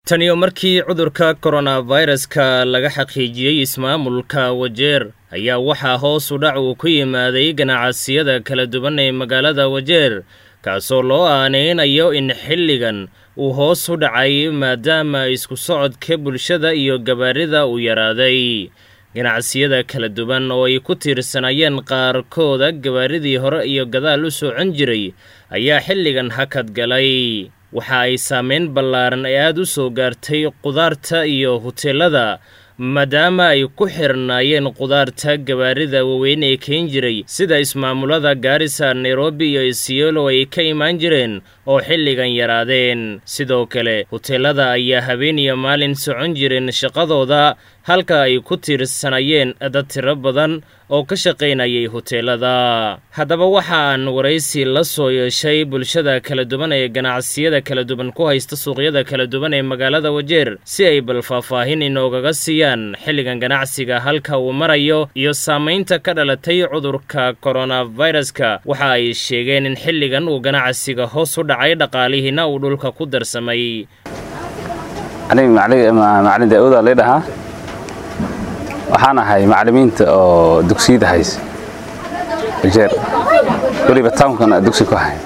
taniyo markii cudurka koronaviruska laga xaqiijiyey ismaamulka wajeer ayaa waxaa hoos u dhac uu ku yimaaday ganacsiyada kala duwan ee magaalada wajeer kaasoo loo aaneynayo in xilligan uu hoos u dhacay maadaama isku socodka bulshada iyo gabaarida uu yaraaday ganacsiyada kala duwan oo ay ku tiirsanayeen qaarkooda gabaaridii hore iyo gadaal u socon jiray ayaa xilligan hakad galay waxa ay saameyn ballaaran ee aada u soo gaartay qudaarta iyo huteelada maadaama ay ku xirnaayeen qudaarta gabaarida waaweyn ee keen jiray sida ismaamulada gaarisa nairobi iyo isiolo ay ka imaan jireen oo xilligan yaraadeen sidoo kale huteelada ayaa habeen iyo maalin socon jireen shaqadooda halka ay ku tiirsanayeen dad tiro badan oo ka shaqaynayay huteelada haddaba waxa aan waraysi la soo yeeshay bulshada kala duwan ee ganacsiyada kala duwan ku haysta suuqyada kala duwan ee magaalada wajeer si ay bal faahfaahin inoogaga siiyaan xilligan ganacsiga halka uu marayo iyo saamaynta ka dhalatay cudurka koronaviruska waxa ay sheegeen in xilligan uu ganacsiga hoos u dhacay dhaqaalihiina uu dhulka ku darsamay macalin daauda ladhahaa waxaan ahay macalimiinta oo dugsiyada hays wajeer weliba townkana dugsi ku hay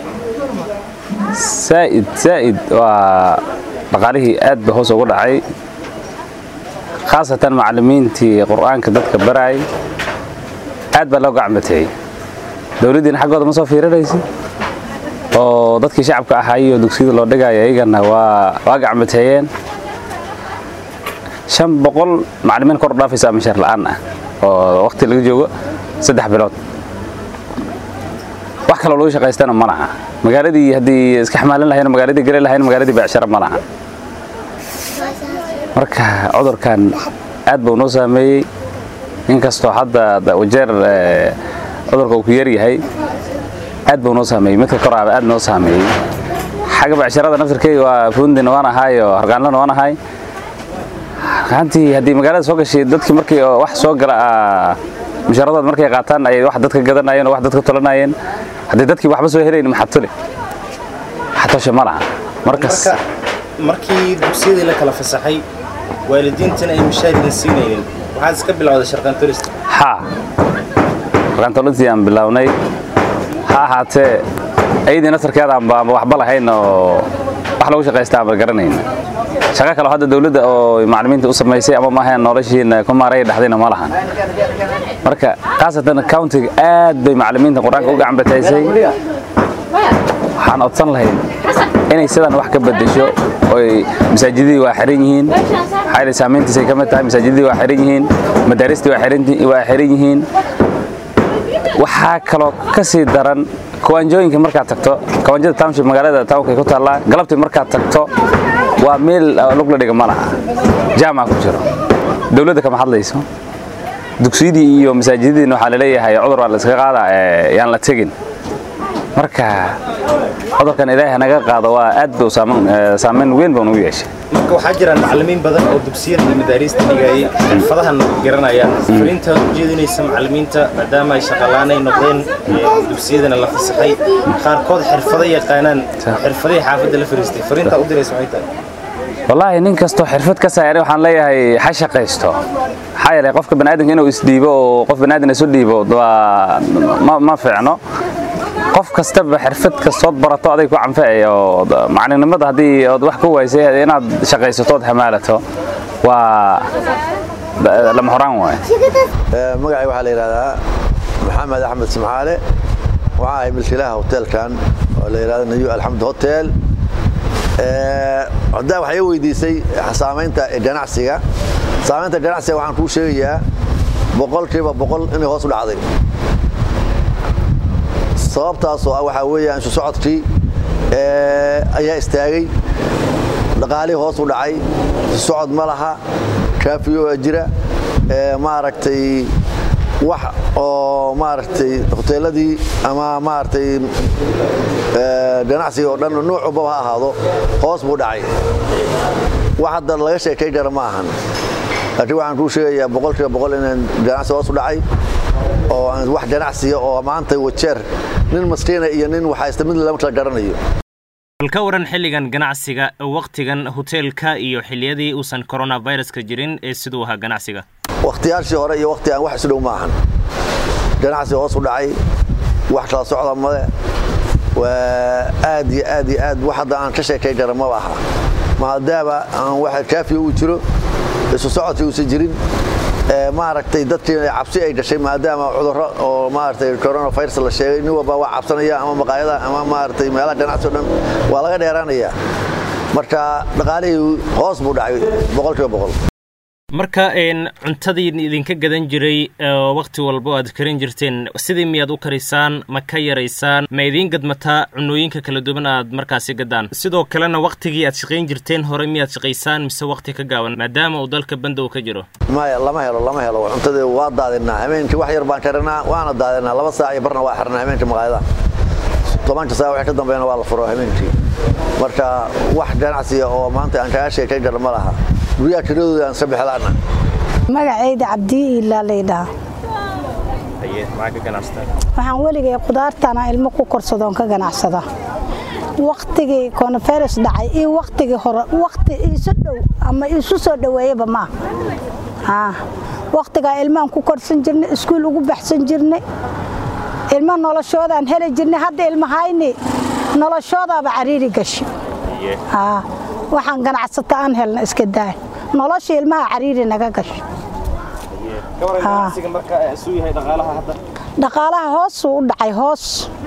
saa'id saa'id waa dhaqaalihii aad ba hoos ugu dhacay khaasatan macalimiintii qur'aanka dadka baraayay aad baa loo gacmateeyey dowladdiina xaggooda ma soo fiirinaysa oo dadkii shacabka ahaayoo dugsiyada loo dhigaayo iyagana waa waa gacmateeyeen shan boqol macalimiin kor u dhaafaysa mishaar la'aan ah oo wakhti laga joogo saddex bilood wax kaloo lagu shaqaystana ma laha magaaladii haddii iska xamaalin lahayn magaaladii geli lahayn magaaladii beecsharo ma laha marka cudurkan aad buu noo saameeyey inkastoo hadda wajeer cudurka uu ku yar yahay aad buu noo saameeyey midka koraaba aad noo saameeyey xagga becsharada naftirkeyga waa fuundina waan ahay oo hargaanlana waan ahay ahaantii haddii magaalada soo gashay dadkii markii wax soo gala mushaaradood markay qaataan ayay wax dadka gadanayeen oo wax dadka tolanayeen haddii dadkii waxba soo helayn maxaa tuli xatosha ma laha markas markii dugsiyadii la kala fasaxay waalidiintana ay mushaaridan siinaynin waxaad iska bilowday sharqaantolista haa sharqaantolistii aan bilownay ha ahaatee ayadii nasarkeeda aanba waxba lahayn oo wax lagu shaqaysta aanba garanayn shaqo kale hadda dawladda oo macalimiinta u samaysay ama maahayn noloshiina ku maaray dhaxdayna ma lahan marka khaasatan countiga aad bay macalimiinta qur-aanka u gacanbataysay waxaan codsan lahayd inay sidan wax ka bedesho oy masaajidadii waa xiran yihiin xayla saamayntiisay ka mid tahay masaajidadii waa xiran yihiin madaaristii waa xiran yihiin waxaa kaloo ka sii daran kawaanjooyinka markaad tagto kawaanjada township magaalada townka ku taallaa galabtii markaad tagto waa meel lugla dhiga ma laha jaamaa ku jiro dawladda kama hadlayso dugsiyadii iyo masaajidadiina waxaa laleeyahay cudur waa la iska qaada yaan la tegin marka cudurkan ilaahay naga qaado waa aad buu saamayn weyn buu nagu yeeshay marka waxaa jiraan macalimiin badan oo dugsiyada iyo madaariista dhigayay xirfadahan garanayaan fariintaad u jeedinaysa macalimiinta maadaama ay shaqalaanay noqdeen dugsiyadana la fasaxay qaarkood xirfado yaqaanaan xirfadihii xaafadda la fariistay fariintaa u diraysa maxay tahay wallaahi nin kastoo xirfad ka saaray waxaan leeyahay ha shaqaysto maxaa yeelay qofka baniaadamka inuu isdhiibo oo qof baniaadan isu dhiibo waa ma fiicno qof kastaba xirfad kastood barato aday ku canfacaya oo macalinimada haddii ood wax ku waysay inaad shaqaysato ood hamaalato waa lama horaan waay magacay waxaa la yidhahdaa maxamed axmed simcaale waxaa ahay milkiilaha hoteelkan oo la yidhahdo nayu alxamd hotel haddaa waxay weydiisay saamaynta ganacsiga saamaynta ganacsiga waxaan kuu sheegayaa boqolkiiba boqol inay hoos u dhacday sababtaasoo ah waxaa weeyaan isu socodkii ayaa istaagay dhaqaalihii hoos u dhacay isu socod ma laha kaafiyo jira maaragtay wax oo maaragtay hoteeladii ama maaragtay ganacsiga oo dhan nuuc walbaba ha ahaado hoos buu dhacay wax hadda laga sheekay kara ma ahan laakiin waxaan kuu sheegayaa boqolkiiba boqol inaan ganacsi hoos u dhacay oo wax ganacsiga oo maanta wajeer nin maskiina iyo nin waxaysta mid lama kala garanayo bal ka waran xilligan ganacsiga wakhtigan hoteelka iyo xilliyadii uusan coronaviruska jirin ee siduu ahaa ganacsiga wakhtiyaashii hore iyo wakhtigan wax isu dhow ma ahan ganacsi hoos u dhacay wax kala socda male waa aad iyo aad iyo aad wax hadda aan ka sheekay kara maba aha maadaama aan waxa kaafiya uu jiro isu socodkii uusan jirin maaragtay dadkii cabsi ay gashay maadaama cudurro oo maaragtay coronavirus la sheegay nin walba waa cabsanaya ama maqaayada ama maaragtay meelaha ganacsi o dhan waa laga dheeraanayaa marka dhaqaalihii hoos buu dhacay boqolkiiba boqol marka cuntadii idinka gadan jiray wakhti walba aad karin jirteen sidii miyaad u karisaan ma ka yaraysaan ma idiin gadmataa cunooyinka kala duwan aad markaasi gadaan sidoo kalena wakhtigii aad shaqayn jirteen hore miyaad shaqaysaan mise wakhti ka gaaban maadaama uu dalka bandow ka jiro maya lama helo lama helo cuntadii waa daadinaa habeenkii wax yar baan karinaa waana daadinaa laba saac iyo barna waa xirnaa habeenkii maqaayadaha tobanka saac wixii ka dambeeyana waa la furo habeenkii marka wax ganacsiga oo maanta aan kaga sheekay kara ma laha guryaha kiradooda aan iska bixlaana magacayda cabdii ilaa laydhaha waxaan weligay qudaartana ilmo ku korsadoon ka ganacsada wakhtigii coronavirus dhacay iyo wakhtigii hore wakhti isu dhow ama isu soo dhoweeyaba maa wakhtigaa ilmaan ku korsan jirnay iskuul ugu baxsan jirnay ilmo noloshoodaan heli jirnay hadda ilmahayni noloshoodaaba cariiri gashi waxaan ganacsata aan helna iska daa nolosha ilmaha cariiri naga gasho dhaqaalaha hoosuu u dhacay hoos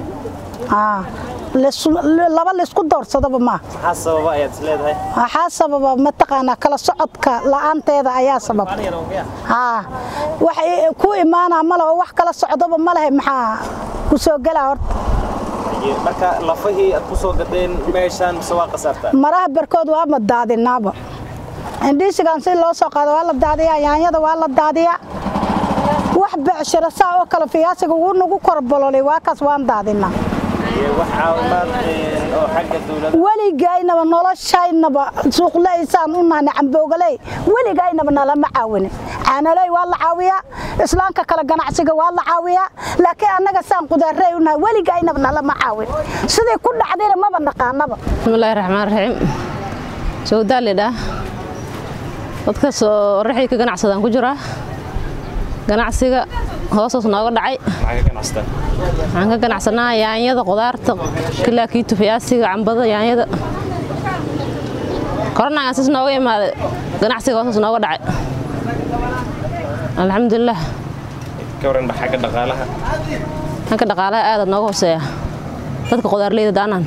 laba laysku doorsadaba maa waxaa sababa mataqaanaa kala socodka la'aanteeda ayaa sabab wax ku imaanaa male oo wax kala socdaba ma lehe maxaa ku soo gelaa horta marka lafahii aad ku soo gadeen meeshaan mise waa qasaartaa maraha barkood waa ma daadinaaba indhiisigan si loo soo qaado waa la daadiyaa yaanyada waa la daadiyaa wax becshiro saa oo kale fiyaasiga wuu nagu korbololay waa kaas waan daadinaa weligaynaba noloshaynaba suuqlaysaan u nahna camboogaley weligaynaba nalama caawinin caanaley waa la caawiyaa islaamka kale ganacsiga waa la caawiyaa laakiin annaga saan qudaarey u nahay weligaynaba nalama caawin sidii ku dhacdayna maba naqaanaba bismillaahi raxmaan raxiim sowdaalidha dadkaas oo raxii ka ganacsadaan ku jiraa ganacsiga hoosaas nooga dhacay waxaan ka ganacsanaa yaanyada qudaarta kilaakiitu fiyaasiga cambada yaanyada koronaagaan sis nooga imaaday ganacsiga hoosaas nooga dhacay alxamdulilah agga dhaqaalaha xagga dhaqaalaha aada nooga hooseeya dadka qudaarleyda daanaan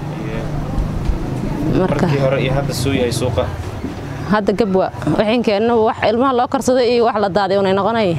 markii hore iyo hadda suu yahay suuqa hadda gabwa waxinkeenna wax ilmaha loo karsaday iyo wax la daaday unay noqonayeen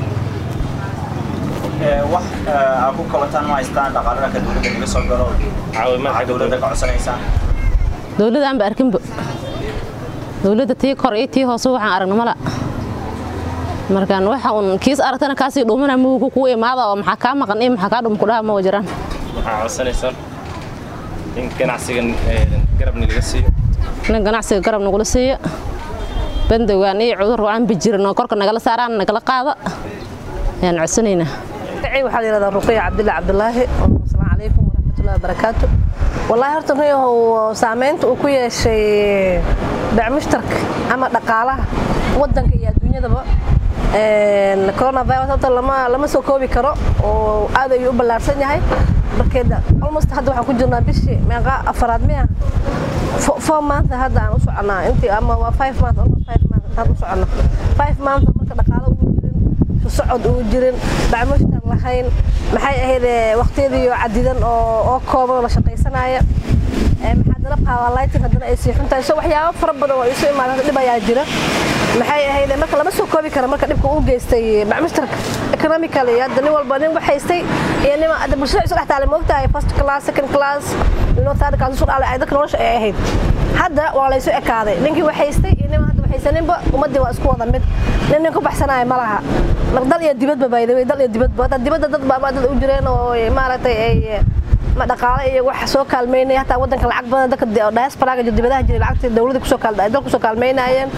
wax aad ku kabataan ma haystaan dhaqaalada dowladda naga soo galo caawimaad dowladda ka codsanaysaan dowladda aanba arkinba dowladda tii kor iyo tii hoose waxaan aragna mala markaan waxa un kiis aragtana kaasii dhuumana mugu kugu imaada oo maxaa kaa maqan iyo maxaa kaa dhum kudhaha ma jiraan waxaa codsanaysaan in ganacsigan garabni laga siiyo in ganacsiga garab nagula siiyo bandowgaan iyo cudur aan bijirin oo korka nagala saaraan nagala qaada ayaan codsanaynaa waxaa la yidhahdaa ruqiya cabdilla cabdulaahi asalaamu calaykum waraxmatullahi wabarakaatu wallaahi horta ruyahow saamaynta uu ku yeeshay bacmushtarka ama dhaqaalaha waddanka iyo adduunyadaba coronavirus horta lama lama soo koobi karo oo aad ayuu u ballaarsan yahay markeeda almost hadda waxaan ku jirnaa bishii meeqa afaraad miya four month hadda aan u soconaa intii ama waa five month almost five month hadda u soconaa five month marka dhaqaalo uu jirin socod uu jirin bacmushtar lahayn maxay ahayd waqtiyadii cadidan oo oo kooban oo la shaqaysanaya maxaa dana powerlighting haddana ay sii xuntahay so waxyaabo fara badan oo isu imaada dhib ayaa jira maxay ahayd marka lama soo koobi kara marka dhibka uu geystay bacmushtarka economically hadda nin walba nin wax haystay iyo nin hadda bulshada isu dhex taale moogtahay first class second class inuu third class isu dhaalay ay dadka nolosha ay ahayd hadda waa la isu ekaaday ninkii wax haystay iyo nin hadda waxaysaninba ummaddii waa isku wada mid nin nin ku baxsanaya ma laha dal iyo dibadba baydaway dal iyo dibadba hadda dibadda dad baa dad u jireen oo maaragtay ay ma dhaqaale iyo wax soo kaalmeynaya hataa waddanka lacag badan dadka diasporaga dibadaha jiray lacagtii dawladda kusoo kaal dalka kusoo kaalmeynayeen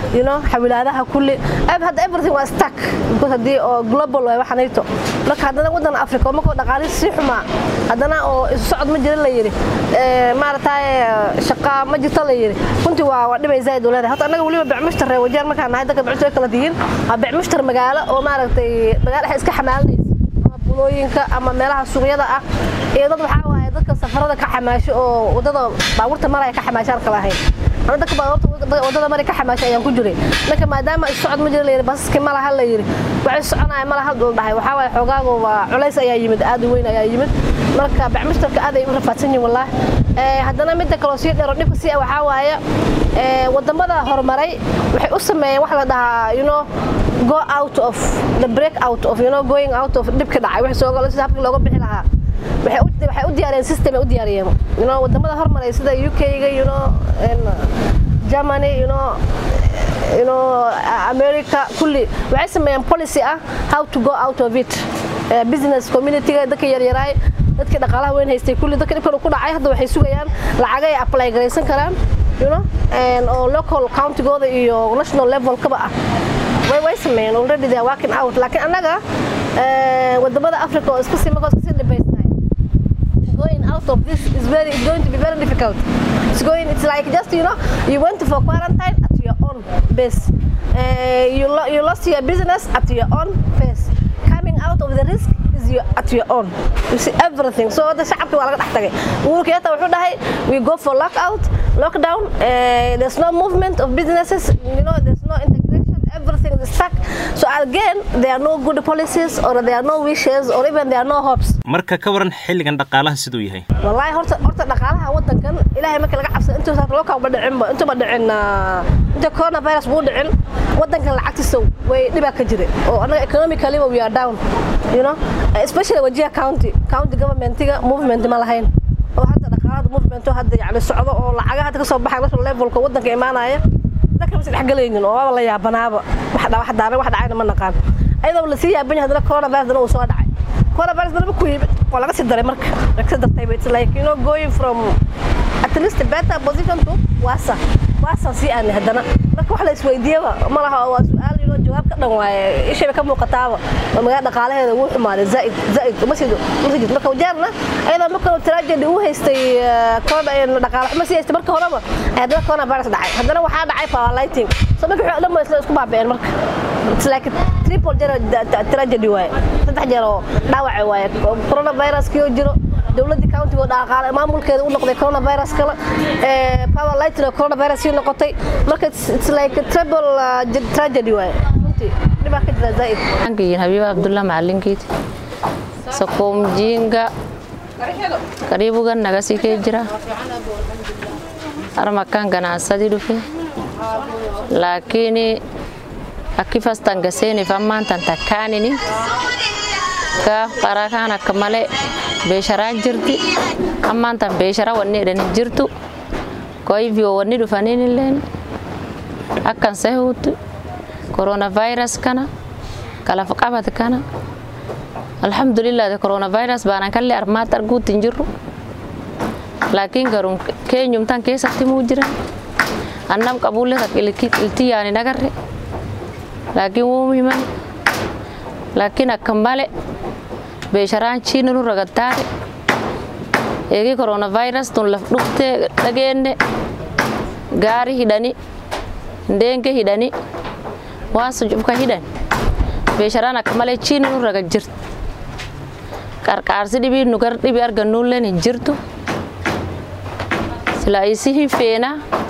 you know xawilaadaha kulli hadda everything waa stuck because haddii oo global waay waxanayto marka haddana waddan africa oo markoo dhaqaalihi sii xumaa haddana oo isu socod ma jira la yidhi maaragtay shaqa ma jirto la yidhi runtii waa waa dhibay zaid u leedahay horta annaga weliba becmushtar reer wajeer markaan nahay dadka becmushtar kala dihiin waa becmushtar magaalo oo maaragtay magaalo dhexe iska xamaalinaysa ama bulooyinka ama meelaha suuqyada ah iyo dad waxaa waaye dadka safarada ka xamaasho oo wadada baabuurta maraya ka xamaashaan kala ahayn ana dadka baabuurta wadada mari ka xamaasho ayaan ku jiray marka maadaama is socod ma jira la yidhi basaskii ma laha la yidhi waxay soconaya ma laha dul dhahay waxaa waaye xoogaagu waa culays ayaa yimid aad u weyn ayaa yimid marka bacmushtarka aad ay u rafaadsan yihin wallaah haddana midda kaloo sii dheero dhibka sii waxaa waaye wadamada horumaray waxay u sameeyeen wax la dhahaa you know go out of the break out of you know going out of dhibka dhacay wax soo galo sida habkii looga bixi lahaa waxay u waxay u diyaariyeen system ay u diyaariyeen you know wadamada horumaray sida UK-ga you know Germany you know you know America kulli waxay sameeyeen policy ah how to go out of it business community-ga dadka yaryaraay dadka dhaqaalaha weyn haystay kulli dadka dhibkan ku dhacay hadda waxay sugayaan lacag ay apply garaysan karaan you know oo local county-gooda iyo national level kaba ah way way sameeyeen already they are working out laakiin annaga wadamada africa oo iska sii markoo iska sii dhibaysnahay going out of this is very it's going to be very difficult it's going it's like just you know you went for quarantine at your own base uh, you, lo you lost your business at your own pace coming out of the risk is your, at your own you see everything so the shacabki waa laga dhex tagay uhuru kenyatta wuxuu dhahay we go for lockout lockdown uh, there's no movement of businesses you know there's no integration everything is stuck so again there are no good policies or there are no wishes or even there are no hopes marka ka waran xilligan dhaqaalaha siduu yahay wallahi horta horta dhaqaalaha wadankan ilaahay marka laga cabsado intuu saa loo ba dhicin ba intuu ba dhicin inta coronavirus buu dhicin wadankan lacagtiisa way dhibaa ka jira oo anaga economically we are down you know especially wajiha county county governmentiga movement ma lahayn oo hadda dhaqaalada movement hadda yani socdo oo lacagaha hadda kasoo baxay national levelka wadanka imaanaya dadka masi dhexgalaynin oo waaba la yaabanaaba wax dha wax daara wax dhacayna ma naqaan ayadoo lasii yaaban yahay haddana coronavirus dana uu soo dhacay coronavirus dana ku yimid waa laga sii daray marka laga sii dartay it's like you know going from at least a better position to wasa wasa sii aan haddana marka wax la isweydiiyaba ma laha waa su-aal you know jawaab ka dhan waaye ishayba ka muuqataaba oo magaala dhaqaalaheeda wuu xumaaday zaaid zaaid uma sii uma sii jirto marka wajaarna ayadoo marka tragedy uu haystay corona dhaqaale xuma sii haystay marka horeba haddana coronavirus dhacay haddana waxaa dhacay power lighting so marka wixii dhan ba isla isku baaba'een marka it's like triple tragedy waaye saddex jeer oo dhaawaca waaye coronavirus kii oo jiro dowladii countiga oo dhaqaale maamulkeeda u noqday coronavirus kale power lighting oo coronavirus sii noqotay marka it's like triple tragedy waaye runtii dhibaa ka jira zaaid angiin habiiba abdullah macalinkiid sakoomjiinga karibuga nagasii kee jira armakan ganacsadii dhufe laakini akifastan gaseeni fammaantan takkaanini gaaf qarakaan akka malee beesharaa jirti ammaantan beeshara wanni edhani jirtu koivyo wanni dhufaninilleen akkan sehuutu coronavirus kana kalaf qabat kana alhamdulillah de coronavirus baanan kalle armaat arguutin jirru laakiin garun keenyumtan keessatti muu jiran annam qabuulle tak ilti yaani nagarre laakiin wuu himan laakiin akka male beesharaan chiina nu ragattaare eegi coronavirus tun laf dhuftee dhageenne gaari hidhani ndeenke hidhani waan sujubka hidhan beesharaan akka malee chiina nu raga jirti qarqaarsi dhibii nu gar dhibii argannuulleen hin jirtu sila isi hin feena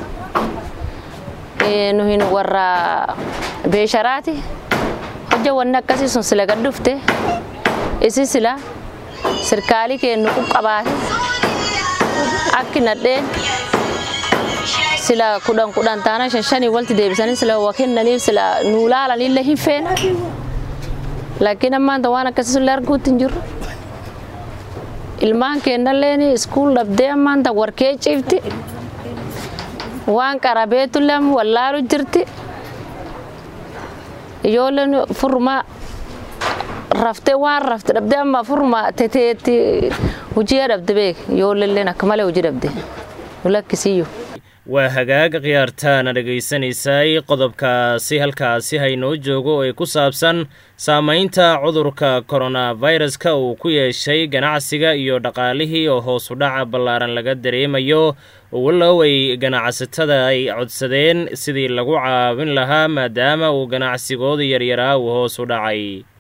nu hin warra beesharaati hojja wanni akkasii sun sila gad dhufte isi sila sirkaalii kennu qabaate akki nadheen sila kudhan kudhan taana shan shanii walti deebisanii sila waa kennaniif sila nuu laalanillee hin feena laakiin ammaanta waan akkasii sun arguutti hin jirru ilmaan kennalleen iskuul dhabdee ammaanta warkee ciifti waan qarabeetullee wallaalu jirti ijoolleen furmaa raftee waan rafte dhabdee amma furmaa teteetti hojii dhabde beek ijoolleen akka malee hojii dhabde nu lakkisiyyuu. waa hagaag khiyaartaana dhegaysanaysay qodobkaasi halkaasi haynoo joogo ee ku saabsan saamaynta cudurka koronaviruska uu ku yeeshay ganacsiga iyo dhaqaalihii oo hoos u dhaca ballaaran laga dareemayo walow ay ganacsatada ay codsadeen sidii lagu caawin lahaa maadaama uu ganacsigooda yaryaraa uu hoos u dhacay